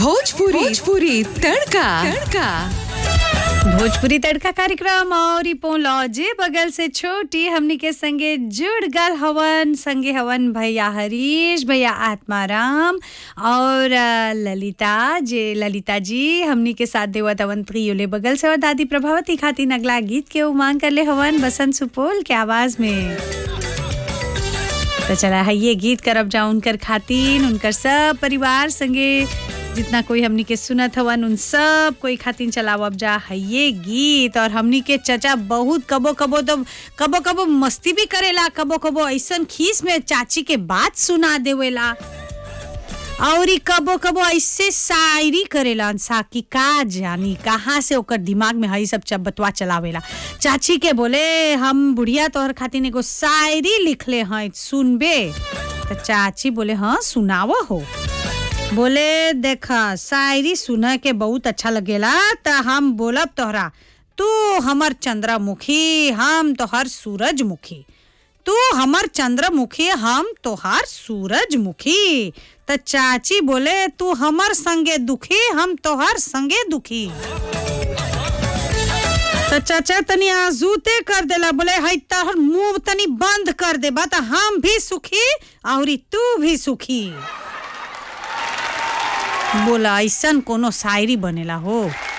भोजपुरी भोजपुरी तड़का तड़का भोजपुरी तड़का कार्यक्रम और ई लॉजे बगल से छोटी हमनी के संगे जुड़ गल हवन संगे हवन भैया हरीश भैया आत्माराम और अ, ललिता जे ललिता जी हमनी के साथ देवत हवन त्रियोले बगल से और दादी प्रभावती खातिर अगला गीत के उमांग कर ले हवन बसंत सुपोल के आवाज में तो चला है ये गीत करब जा उनकर खातिन उनकर सब परिवार संगे जितना कोई हमनी के सुनत हवन उन सब कोई खातिन चलावब जा है ये गीत और हमनी के चचा बहुत कबो कबो तो कबो कबो मस्ती भी करेला कबो कबो ऐसन खीस में चाची के बात सुना देवेला और ई कबो कबो ऐसे शायरी करेला सा कि का जानी कहाँ से ओकर दिमाग में हई सब चब- बतवा चलावेला चाची के बोले हम बुढ़िया तोहर खातिर एगो शायरी लिखले हैं सुनबे तो चाची बोले हाँ सुनाव हो बोले देखा शायरी सुन के बहुत अच्छा लगेला त हम बोलब तोहरा तू हमर चंद्रमुखी हम तोहर सूरजमुखी तू हमर चंद्रमुखी हम तोहार सूरजमुखी त चाची बोले तू हमर संगे दुखी हम तोहार संगे दुखी तो चाचा तनी आजूते कर देला बोले हई तोहर मुंह तनी बंद कर देबा त हम भी सुखी और तू भी सुखी बोला ऐसन कोनो शायरी बनेला हो